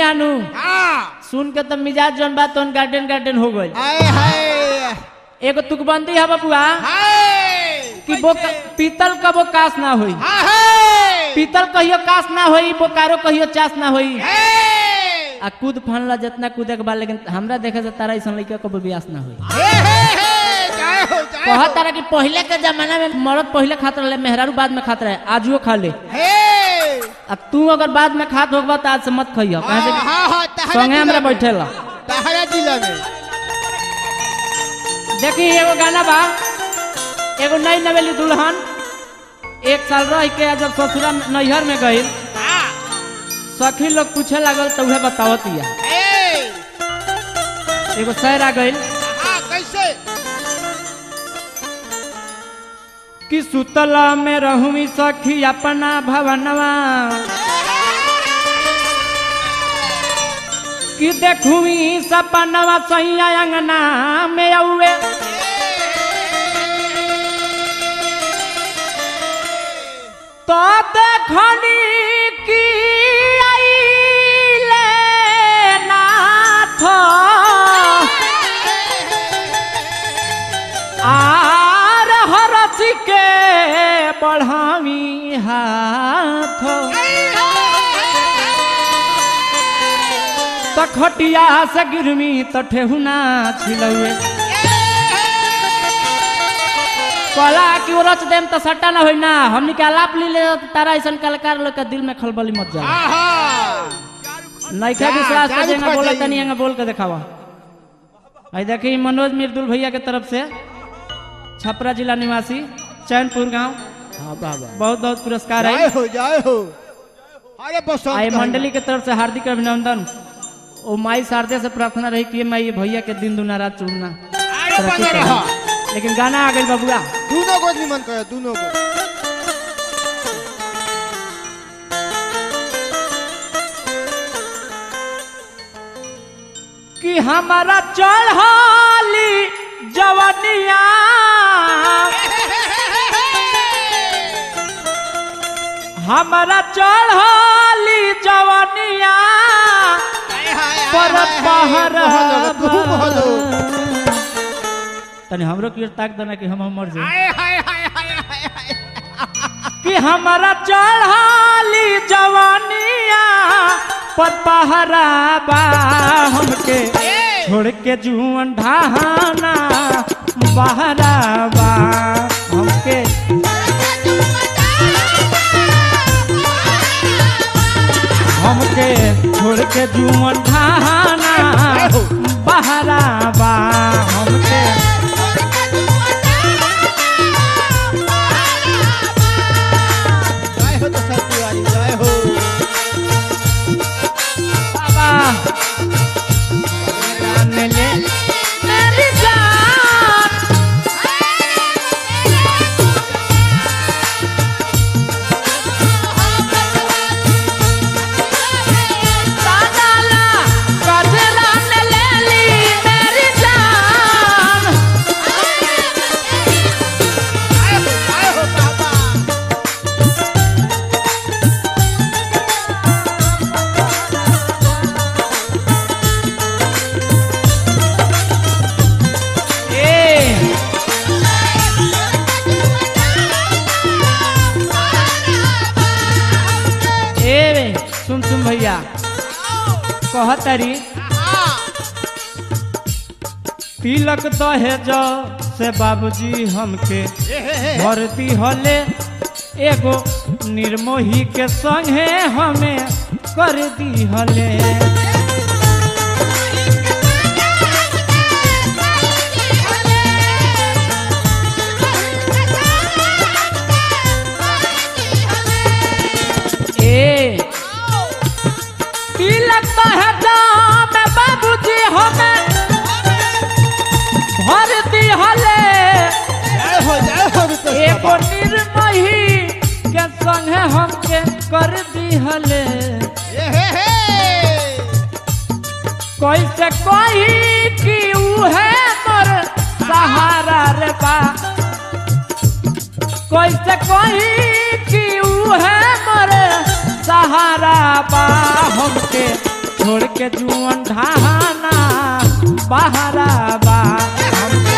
नु हाँ सुन के तो मिजाज जौन बात तोन गार्डन गार्डन हो गई हाय हाय एगो तुकबंदी है बबुआ हाय कि वो पीतल का वो कास ना होई हाय पीतल कहियो कास ना होई बोकारो कहियो चास ना होई हाय आ कूद फानला जितना कूदे के बाद लेकिन हमरा देखे से तारा ऐसा लड़का को ब्यास ना होई हे हे हे जय हो जय कहा हो तारा कि पहले के जमाना में मर्द पहले खात रहे मेहरारू बाद में खात रहे आजुओ खा ले हे अब तू अगर बाद में खात होगा तो आज से मत खइयो कहे से हाँ कि हाँ हाँ तहरा संगे हमरा जिला में। बैठेला तहरा जिला में देखी एगो गाना बा एगो नई नवेली दुल्हन एक साल रह के जब ससुरा नैहर में गई हाँ सखी लोग पूछे लागल तो उहे बतावत या हे एगो शहर आ गई हाँ कैसे कि सुतला में रहूं सखी अपना भवनवा कि देखूं सपनवा सैया अंगना में औए तो देखनी कि आइले नाथ आर हरसी के बढ़ावी हाथ त खटिया से गिरमी त ठेहुना छिलौए कला कि वो रच देम त सट्टा ना होई ना हमनी के आलाप ली ले त तारा ऐसन कलाकार लोग के दिल में खलबली मत जा हाँ हाँ नइखा जा, विश्वास जा कर जेंगा रुक बोला जाइए। तनी एंगा बोल के दिखावा आई देखी मनोज मिर्दुल भैया के तरफ से छपरा जिला निवासी चैनपुर गांव हाँ बाबा बहुत बहुत पुरस्कार जय है हो जय हो अरे बस आई मंडली के तरफ से हार्दिक अभिनंदन ओ माई शारदे से प्रार्थना रही कि मैं ये भैया के दिन दुना रात चुनना अरे तरक्की बने करे। रहा लेकिन गाना आ गई बबुआ दोनों को निमन करे दोनों को कि हमारा चढ़ाली जवनिया हमारा चढ़ाली जवनिया पर पहर तनी हमरो की ओर ताक देना कि हम मर जाए कि हमारा चढ़ाली जवानिया पर पहरा बा हमके छोड़ के जुअन ढाना बहरा बा हमके हमके छोड़ के जुअन ढाना बहरा बा हमके जय हो तो सब तिवारी जय हो बाबा जान ले मेरी जान तानाला गजरा ने ले ली मेरी जान जय हो जय हो बाबा ए ए सुन सुन भैया कहतरी तिलक दहेज से बाबूजी हमके भरती हले एगो निर्मोही के संगे हमें कर दी हले ए तिलक दहेज में बाबूजी हमें भरती हले जय हो जय हो रुपेश एगो बाबा निर्मही के संगे हमके कर दिहले ए हे हे कैसे कही कि उहे मोर सहारा रे बा कैसे कही कि उहे मोर सहारा बा हमके छोड़ के जुअन ढाना बहरा बा हमके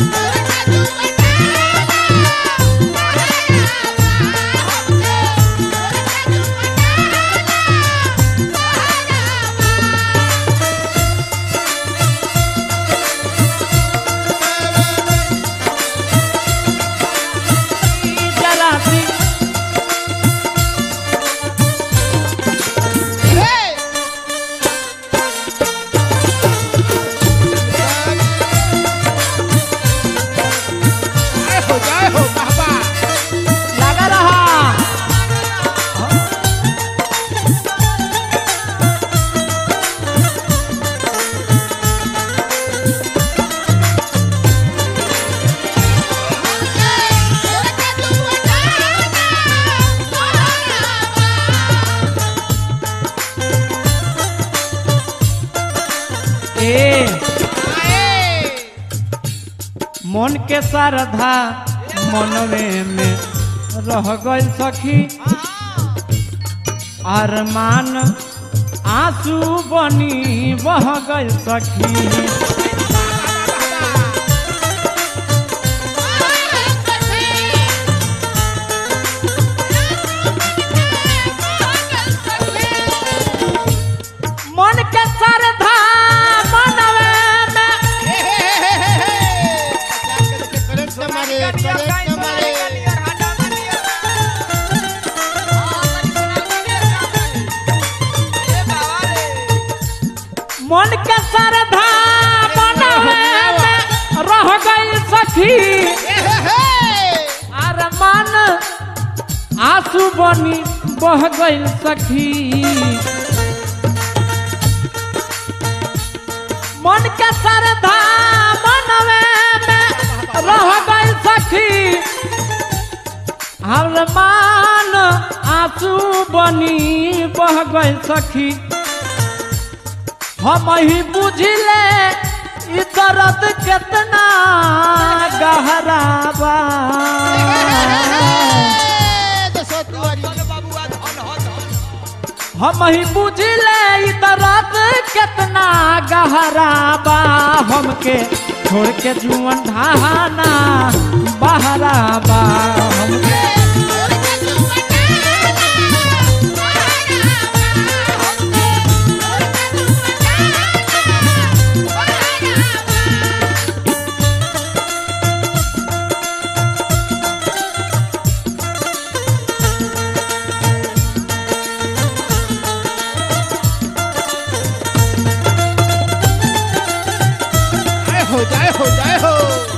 जलासी जय हो जय हो बाबा लगा रहा ए मन के श्रद्धा मनवे में रह गई सखी अरमान आंसू बनी बह गई सखी मन के श्रद्धा मनवे में करंट मारे करंट मारे मन के श्रद्धा मनवे में रह गई सखी अरमान आंसू बनी बह गई सखी मन के श्रद्धा मनवे में रह गई सखी अरमान आंसू बनी बह गई सखी हम ही बुझले ई दर्द कितना गहरा बा हम ही बुझले ई दर्द कितना गहरा बा हमके छोड़ के जुअन ढाना बहरा बा हमके जय हो जय हो जय हो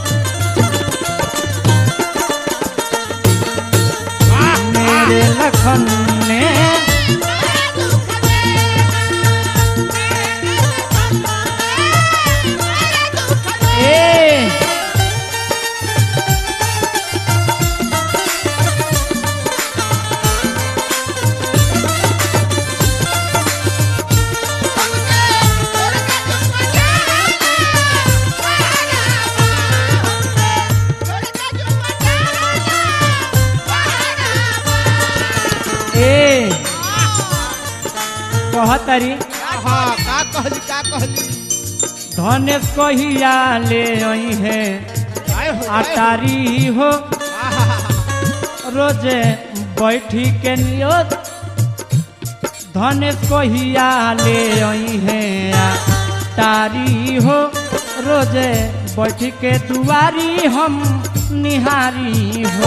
वाह, मेरे लखन ने ए ए कहतरी हाँ का कहली का कहली धनेश कहिया ले आई है जय हो जय हो अटारी हो आहा, रोजे बैठी के नियत धनेश कहिया ले आई है अटारी हो रोजे बैठ के दुआरी हम निहारी हो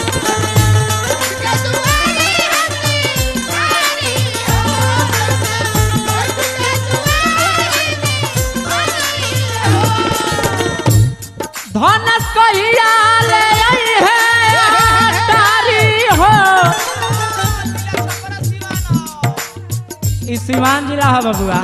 धनेश कहिया ले आई है अटारी हो ई सिवान जिला है बबुआ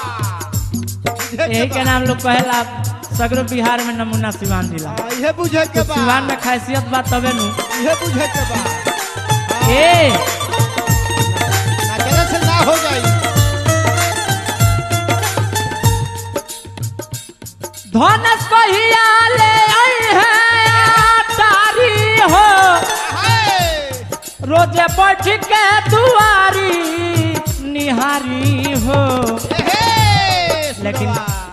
यही के नाम लोग कहेला सगरो बिहार में नमूना सिवान जिला हाँ, इहे बुझे के तो बा सिवान में खासियत बा तबे नु इहे बुझे के बा ए ना चले से ना हो जाई धनेश कहिया ले आई है अटारी हो हाय रोजे बैठ के दुआरी निहारी हो ए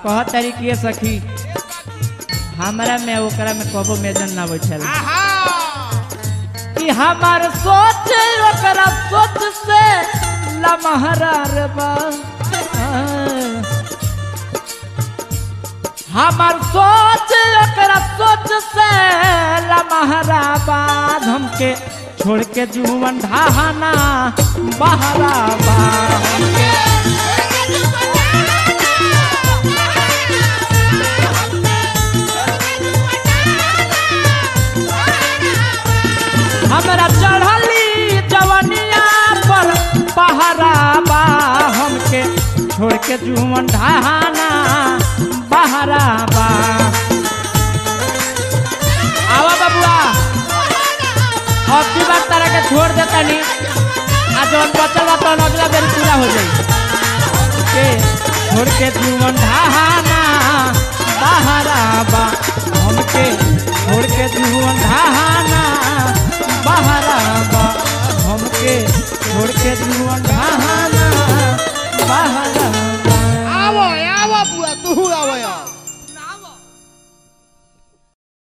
कह तारी कि सखी हमरा में ओकरा में कबो मेजन ना बैठल आहा कि हमार सोच ओकरा सोच से लमहरा रे बा हमार सोच ओकरा सोच से लमहरा बाद हमके छोड़ के जुवन ढाहना बहरा बा हमके हमरा चढ़ली जवनिया पर पहरा बा हमके छोड़ के जुवन ढाहना बहरा बा आवा बबुआ अब की बार तारा के छोड़ देता नी आ जवन बचल बा तवन अगला बेर पूरा हो जाई के छोड़ के जुवन ढाहना बहरा बा हमके छोड़ के जुवन ढाहना बहरा बा हमके छोड़ के जुवन ढाहना बहरा